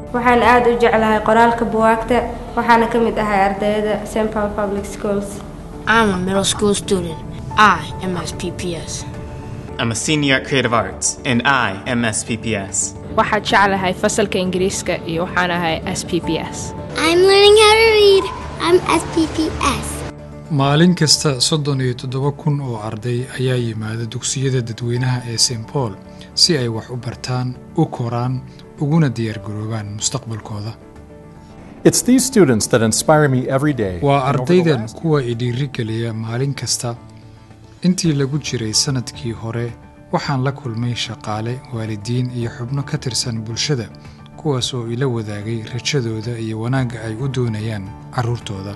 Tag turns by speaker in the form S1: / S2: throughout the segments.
S1: waxaan aad u jeclahay qoraalka buwaagta waxaana ka mid ahay ardayda st paul public schools
S2: I'm a middle school student. I am SPPS.
S3: I'm a senior at Creative Arts, and I am SPPS.
S4: waxaad jeclahay fasalka ingiriiska iyo waxaan ahay s p p s
S5: I'm learning how to read. I'm SPPS.
S6: maalin kasta soddon iyo toddoba kun oo arday ayaa yimaada dugsiyada dadweynaha ee st paul si ay wax u bartaan u koraan uguna diyaargaroobaan mustaqbalkooda
S7: It's these students that inspire me every day.
S6: waa
S7: and over the
S6: ardaydan
S7: last-
S6: kuwa i dhiirigeliya maalin kasta intii lagu jiray sannadkii hore waxaan la kulmay shaqaale waalidiin iyo xubno ka tirsan bulshada kuwaas oo ila wadaagay rajadooda iyo wanaagga ay u doonayaan carruurtooda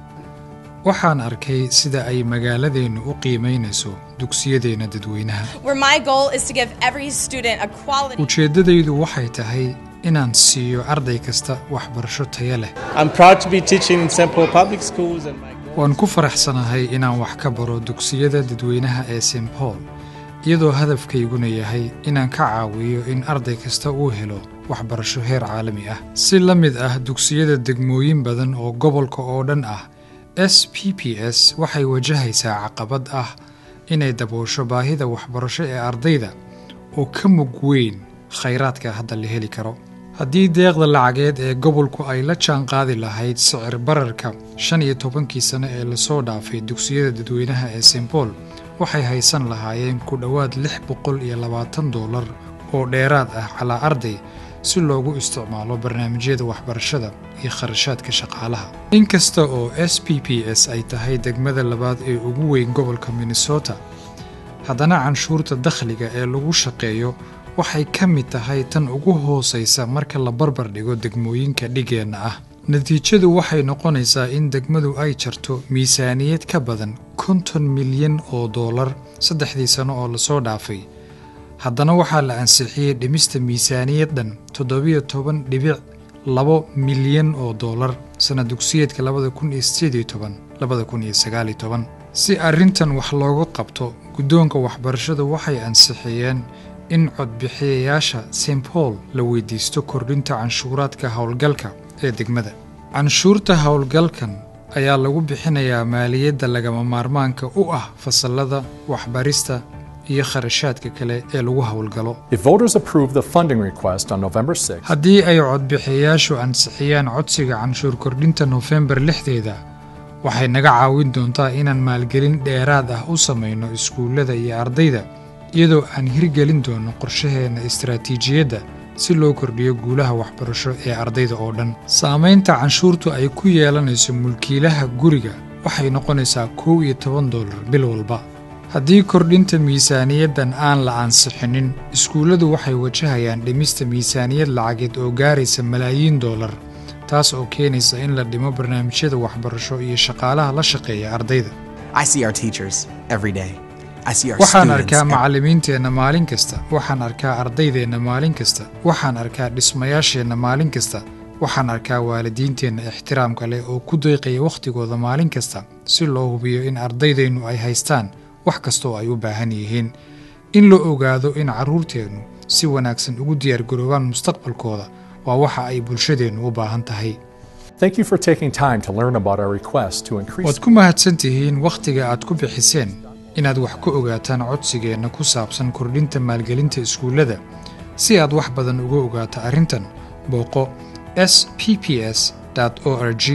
S6: waxaan arkay sida ay magaaladeennu u qiimaynayso dugsiyadeenna dadweynaha
S8: where my goal is to give every student a quality
S6: ujeeddadaydu waxay tahay inaan siiyo arday kasta waxbarasho taya leh
S9: I'm proud to be teaching in St. Paul Public Schools and my goal
S6: waan ku faraxsanahay inaan wax ka baro dugsiyada dadweynaha ee st paul iyadoo hadafkayguna yahay inaan ka caawiyo in arday kasta uu helo waxbarasho heer caalami ah si la mid ah dugsiyada degmooyin badan oo gobolka oo dhan ah s p p s waxay wajahaysaa caqabad ah inay daboosho baahida waxbarasho ee ardayda oo ka mug weyn khayraadka hadda la heli karo haddii deeqda lacageed ee gobolku ay la jaanqaadi lahayd sicir bararka shan iyo tobankii sano ee lasoo dhaafay dugsiyada dadweynaha ee st paul waxay haysan lahaayeen ku dhowaad lix boqol iyo labaatan doolar oo dheeraad ah calaa arday si loogu isticmaalo barnaamijyada waxbarashada iyo kharashaadka shaqaalaha inkasta oo s p p s ay tahay degmada labaad ee ugu weyn gobolka minnesota haddana canshuurta dakhliga ee lagu shaqeeyo waxay ka mid tahay tan ugu hoosaysa marka la barbar dhigo degmooyinka dhigeenna ah natiijadu waxay noqonaysaa in degmadu ay jarto miisaaniyad ka badan konton milyan oo doolar saddexdii sano oo lasoo dhaafay haddana waxaa la ansixiyey dhimista miisaaniyad dhan toddobiyo toban dhibic labo milyan oo doolar sanad dugsiyeedka labada kun iyo sideed iyo toban labada kun iyo sagaal iyo toban si arrintan wax looga qabto guddoonka waxbarashadu waxay ansixiyeen in codbixiyayaasha st paul la weydiisto kordhinta canshuuraadka howlgalka ee degmada canshuurta howlgalkan ayaa lagu bixinayaa maaliyadda lagama maarmaanka u ah fasallada waxbarista iyo kharashaadka kale ee lagu howlgalo
S7: If voters approve the funding request on November 6th,
S6: haddii ay codbixiyayaashu ansixiyaan codsiga canshuur kordhinta nofembar lixdeeda waxay naga caawin doontaa inaan maalgelin dheeraad ah u samayno iskuullada iyo ardayda iyadoo aan hirgelin doono qorshaheenna istaraatiijiyadda si loo kordhiyo guulaha waxbarasho ee ardayda oo dhan saamaynta canshuurtu ay ku yeelanayso mulkiilaha guriga waxay noqonaysaa kow iyo toban doolar bil walba haddii kordhinta miisaaniyaddan aan la ansixinin iskuulladu waxay wajahayaan dhimista miisaaniyad lacageed oo gaaraysa malaayiin doolar taas oo keenaysa in la dhimo barnaamijyada waxbarasho iyo shaqaalaha la shaqeeya ardayda
S10: I see our teachers every day. I see our
S6: waxaan
S10: students
S6: arkaa
S10: every-
S6: macallimiinteenna maalin kasta waxaan arkaa ardaydeenna maalin kasta waxaan arkaa dhismayaasheenna maalin kasta waxaan arkaa waalidiinteenna ixtiraamka leh oo ku deeqaya wakhtigooda maalin kasta si loo hubiyo in ardaydeennu ay haystaan wax kasta oo ay u baahan yihiin in la ogaado in carruurteennu si wanaagsan ugu diyaargaroobaan mustaqbalkooda waa waxa ay bulshadeennu u baahan tahay
S7: thank you for taking time to learn about our request to increase
S6: waad ku mahadsan tihiin wakhtiga aad ku bixiseen inaad wax ka ogaataan codsigeenna ku saabsan kordhinta maalgelinta iskuullada si aad wax badan uga ogaato arrintan booqo s p p s o r g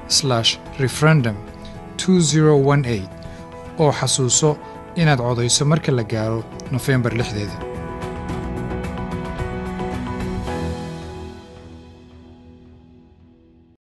S6: referendum oo xasuuso inaad codayso marka la gaaro nofembar lixdeeda